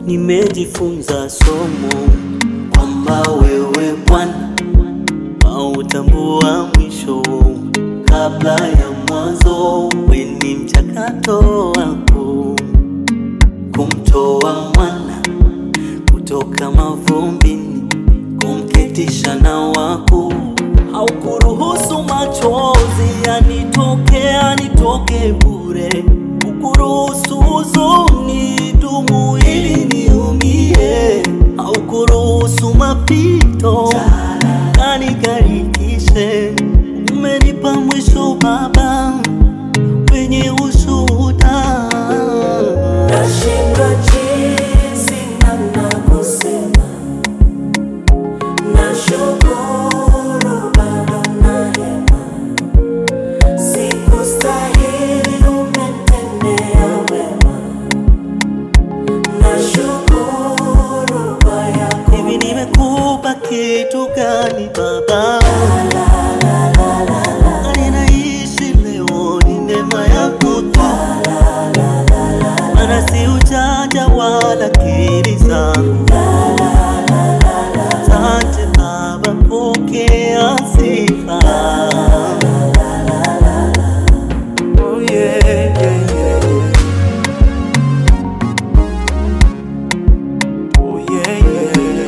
nimejifunza somo kwamba wewe Bwana hautambua mwisho kabla ya mwanzo. We ni mchakato wako kumtoa mwana kutoka mavumbini, kumketisha na wako. Haukuruhusu machozi yanitoke yanitoke bure, hukuruhusu huzuni dumu ili niumie, haukuruhusu mapito kanikarikishe. Umenipa mwisho Baba wenye ushuhuda. Nashindwa jinsi namna kusema, nashukuru bado na hema, sikustahili umetendea wema, nashukuru kwa yako Hivi nimekupa kitu gani Baba? Hali naishi leo ni neema yako tu, maana si ujanja wala akili zangu. Asante Baba, pokea sifa. Oh, yeah, yeah, yeah, yeah. Oh, yeah, yeah.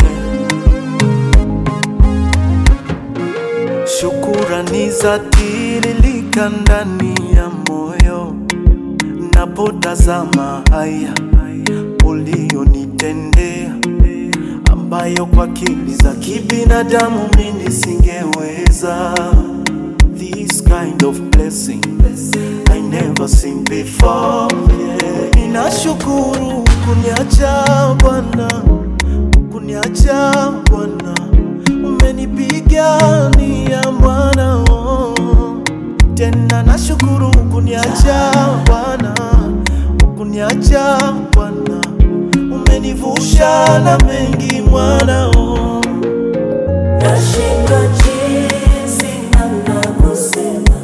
Shukurani za tiririka ndani ya moyo napotazama haya ulionitendea, ambayo kwa akili za kibinadamu mimi singeweza. This kind of blessing I never seen before. Yeah. Ninashukuru kuniacha Bwana, kuniacha Bwana, umenipigania Bwana, oh. tena nashukuru kuniacha Bwana, kuniacha Bwana, umenivusha na mengi mwana oh. Nashindwa jinsi namna kusema,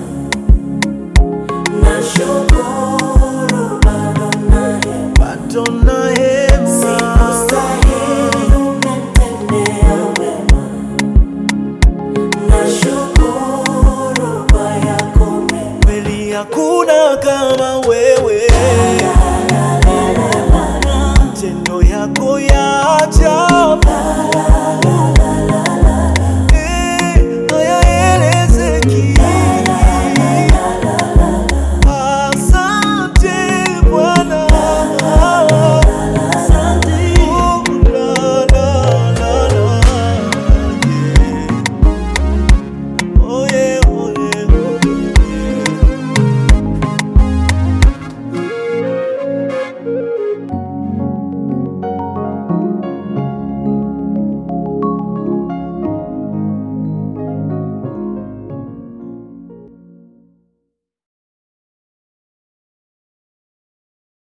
nashukuru bado na hema, bado na hema sikustahili umetendea wema, nashukuru kwa yako mema. kweli hakuna kama wewe, matendo yako ya ajabu